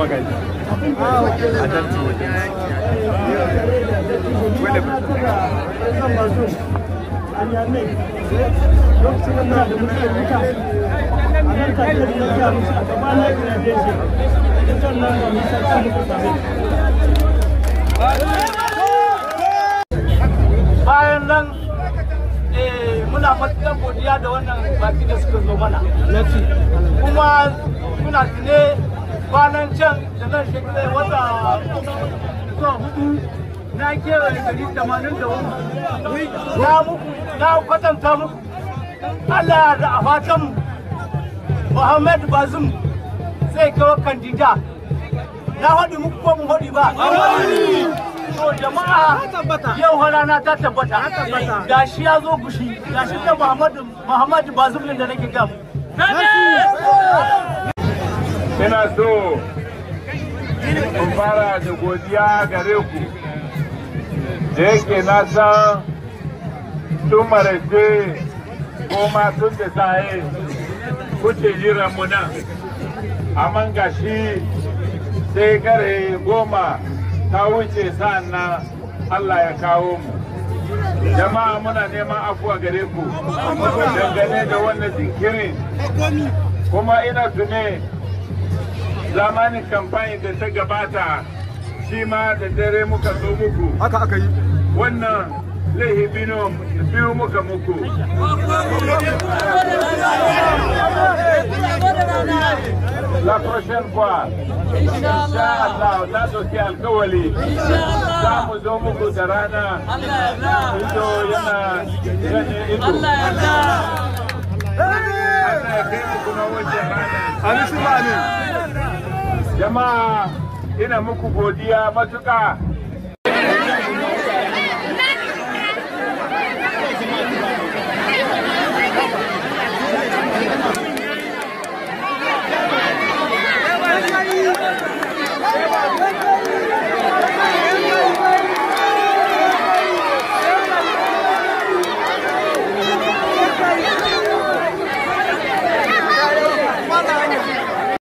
magaji a tantu wanda bayan nan muna matuƙar godiya da wannan baki da suka zo mana kuma muna tune kwanan can da nan shekarai wata zuwa hudu na kewaye gari tamanin da wani na muku na kwatanta muku Allah da a fatan Muhammad Bazum zai kawo kandida na haɗi muku ko mun haɗi ba to jama'a yau rana ta tabbata ga shi ya zo gushi ga shi ta Muhammadu Muhammadu Bazum da nake gam ina so in fara da godiya gare ku da yake na san tun maraice ko ma tun da saye kuce jiran mu nan amma gashi sai kare goma ta wuce sa'an nan Allah ya kawo mu jama'a muna neman afuwa gare ku dangane da wannan jinkirin kuma ina tune zamanin kamfani da ta gabata shi ma da dare muka zo muku haka aka yi wannan laihi biyu muka muku la prochaine fois insha Allah na doki alkawali za mu zo muku da rana ido yana gane ido Allah ya kai muku na wajen rana amin su ba ne jama'a ina muku godiya matuƙa